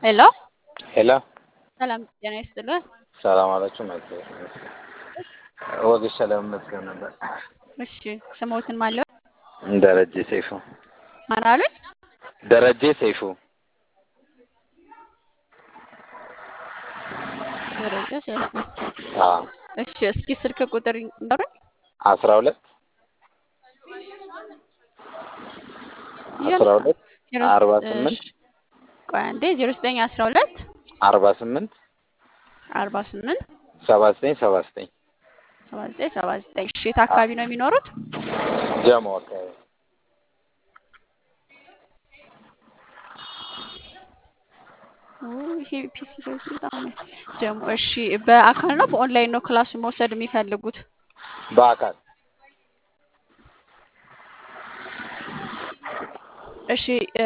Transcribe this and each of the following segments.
ሄሎ ሄሎ ሰላም ጤና ይስጥልን። ሰላም አላችሁ? መጥ ወግሻ ለመመስገን ነበር። እሺ ስሞትን ማለው ደረጀ ሰይፉ። ማን አሉኝ? ደረጀ ሰይፉ። ደረጃ ሰይፉ። አዎ እሺ እስኪ ስልክ ቁጥር ይንገሩኝ። አስራ ሁለት አስራ ሁለት አርባ ስምንት ቆይ አንዴ ዜሮ ዘጠኝ አስራ ሁለት አርባ ስምንት አርባ ስምንት ሰባ ዘጠኝ ሰባ ዘጠኝ ሰባ ዘጠኝ ሰባ ዘጠኝ እሺ የት አካባቢ ነው የሚኖሩት? ጀሞ አካባቢ ይሄ ፒሲ በጣም ጀሞ እሺ በአካል ነው በኦንላይን ነው ክላሱን መውሰድ የሚፈልጉት? በአካል እሺ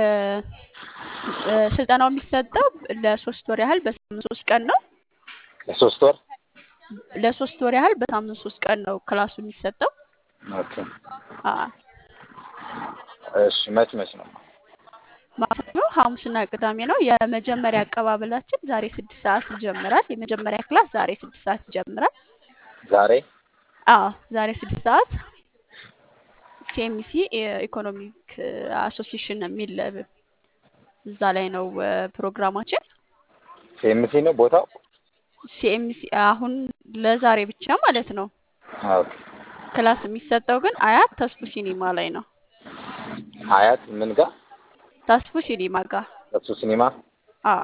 ስልጠናው የሚሰጠው ለሶስት ወር ያህል በሳምንት ሶስት ቀን ነው። ለሶስት ወር ለሶስት ወር ያህል በሳምንት ሶስት ቀን ነው ክላሱ የሚሰጠው። ኦኬ። አዎ እሺ መች መች ነው? ማክሰኞ፣ ሐሙስና ቅዳሜ ነው። የመጀመሪያ አቀባበላችን ዛሬ ስድስት ሰዓት ይጀምራል። የመጀመሪያ ክላስ ዛሬ ስድስት ሰዓት ይጀምራል። ዛሬ አዎ ዛሬ ስድስት ሰዓት ሲኤምሲ ኢኮኖሚክ አሶሲሽን የሚል እዛ ላይ ነው ፕሮግራማችን። ሲኤምሲ ነው ቦታው? ሲኤምሲ አሁን ለዛሬ ብቻ ማለት ነው። ኦኬ። ክላስ የሚሰጠው ግን አያት ተስፉ ሲኒማ ላይ ነው። አያት ምን ጋር? ተስፉ ሲኒማ ጋር። እሱ ሲኒማ። አዎ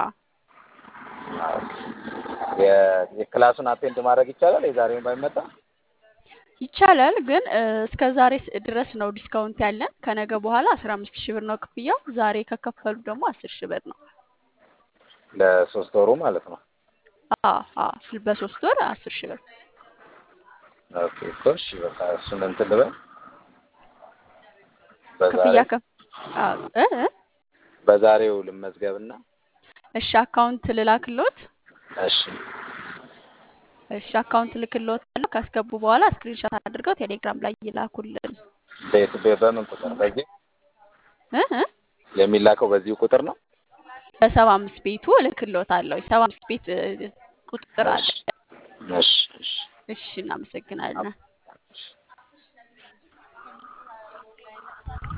የ- የክላሱን አቴንድ ማድረግ ይቻላል? የዛሬውን ባይመጣ ይቻላል ግን እስከ ዛሬ ድረስ ነው ዲስካውንት ያለን። ከነገ በኋላ አስራ አምስት ሺህ ብር ነው ክፍያው። ዛሬ ከከፈሉ ደግሞ አስር ሺህ ብር ነው። ለሶስት ወሩ ማለት ነው። አዎ አዎ በሶስት ወር አስር ሺህ ብር። ኦኬ እኮ እሺ፣ በቃ እሱን እንትን ልበል። በዛሬ ክፍያ ከፍ አዎ እ እ በዛሬው ልመዝገብና እሺ አካውንት ልላክሎት። እሺ እሺ አካውንት ልክሎት ካስገቡ በኋላ ስክሪንሾት አድርገው ቴሌግራም ላይ ይላኩልን። ቤት ቤ- በምን ቁጥር? በዚህ እ እ የሚላከው በዚሁ ቁጥር ነው? በሰባ አምስት ቤቱ እልክሎታለሁ። ሰባ አምስት ቤት እ፣ ቁጥር አለ። እሺ እሺ እሺ እሺ እናመሰግናለን።